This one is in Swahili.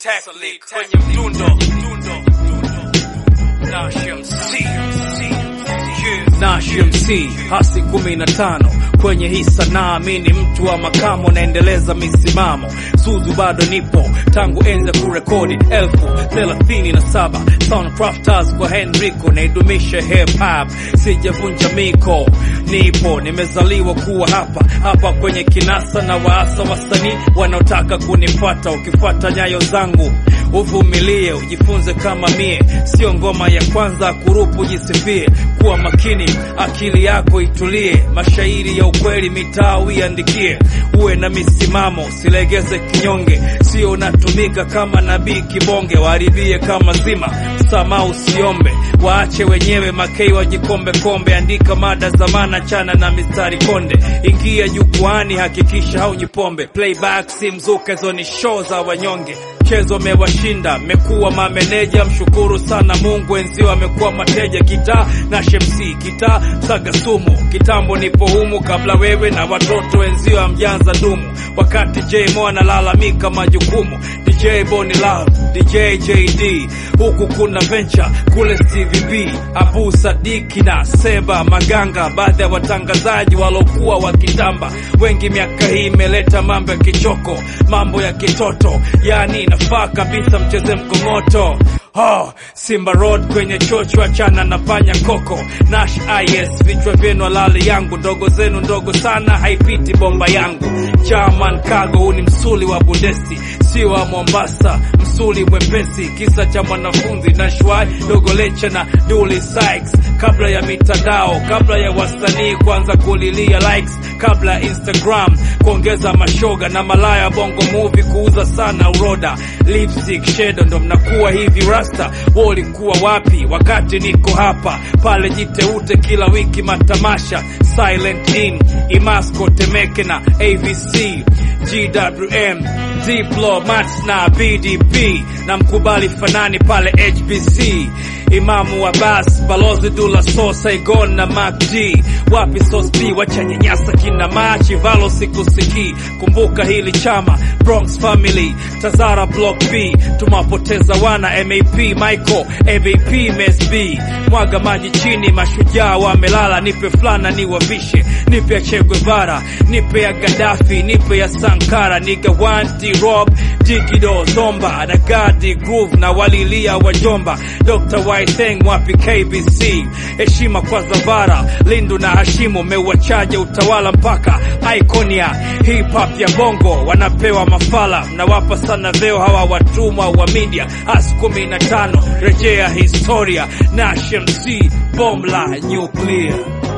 Technic kwenye mdundo Nash MC Nash MC hasi kumi na tano kwenye hii sanaa, mi ni mtu wa makamo, naendeleza misimamo. Zuzu bado nipo tangu enza kurekodi elfu thelathini na saba Soundcrafters kwa Henrico, naidumisha hip hop, sijavunja miko, nipo nimezaliwa kuwa hapa hapa kwenye kinasa na waasa wasanii wanaotaka kunifuata. Ukifuata nyayo zangu uvumilie, ujifunze kama mie, sio ngoma ya kwanza kurupu, jisifie, kuwa makini, akili yako itulie, mashairi ya ukweli mitaa uiandikie, uwe na misimamo, usilegeze kinyonge, sio unatumika kama nabii kibonge, waharibie kama zima, msamaha usiombe, waache wenyewe makei wajikombe kombe, andika mada za maana, chana na mistari konde, ingia jukwani, hakikisha haujipombe, playback si mzuka, hizo ni show za wanyonge mchezo mewashinda, mmekuwa mameneja, mshukuru sana Mungu, wenzio amekuwa mateja. Kitaa na shemsi kitaa saga sumu, kitambo nipo humu kabla wewe na watoto wenzio amjanza dumu, wakati J Mo analalamika majukumu. DJ Boni Love, DJ JD, huku kuna venture kule Stevie B, Abu Sadiki na Seba Maganga, baadhi ya watangazaji walokuwa wakitamba wengi. Miaka hii imeleta mambo ya kichoko, mambo ya kitoto, yani inafaa kabisa mcheze mkongoto. Oh, Simba Road kwenye chocho, achana na panya koko. Nash IS vichwa vyenu halali yangu, ndogo zenu ndogo sana, haipiti bomba yangu. German Cargo, huu ni msuli wa Bundesi, sio wa Mombasa, msuli mwepesi. Kisa cha mwanafunzi na shwai dogo lecha na Dully Sykes, kabla ya mitandao, kabla ya wasanii kuanza kulilia likes, kabla ya Instagram kuongeza mashoga na malaya, bongo movie kuuza sana uroda, lipstick shadow, ndo mnakuwa hivi rasta. Walikuwa wapi wakati niko hapa? Pale jiteute kila wiki matamasha, Silent In, Imasco, Temeke na AVC, GWM, Diplomats na BDP na mkubali fanani pale HBC, Imamu Abbas, Balozi Dula So, Saigon na Mac G, wapi Sos B, wachanyanyasa kina Machi Valo sikusiki, kumbuka hili chama Bronx Family, Tazara Block B, tumewapoteza wana MAP Michael, AVP MSB, mwaga maji chini, mashujaa wamelala, nipe flana niwavishe, nipe ya Che Guevara, nipe ya Gaddafi, nipe ya Sankara, niga wanti Rob Dikido Zomba na Gadi Groove na walilia wajomba, Dr. Whiteng wapi KBC, heshima kwa Zavara, Lindu na Hashimu, mewachaje utawala mpaka Iconia, hip hop ya bongo wanapewa mafala, mnawapa sana veo hawa watumwa wa media, as kumi na tano rejea historia, Nash MC bomla nuclear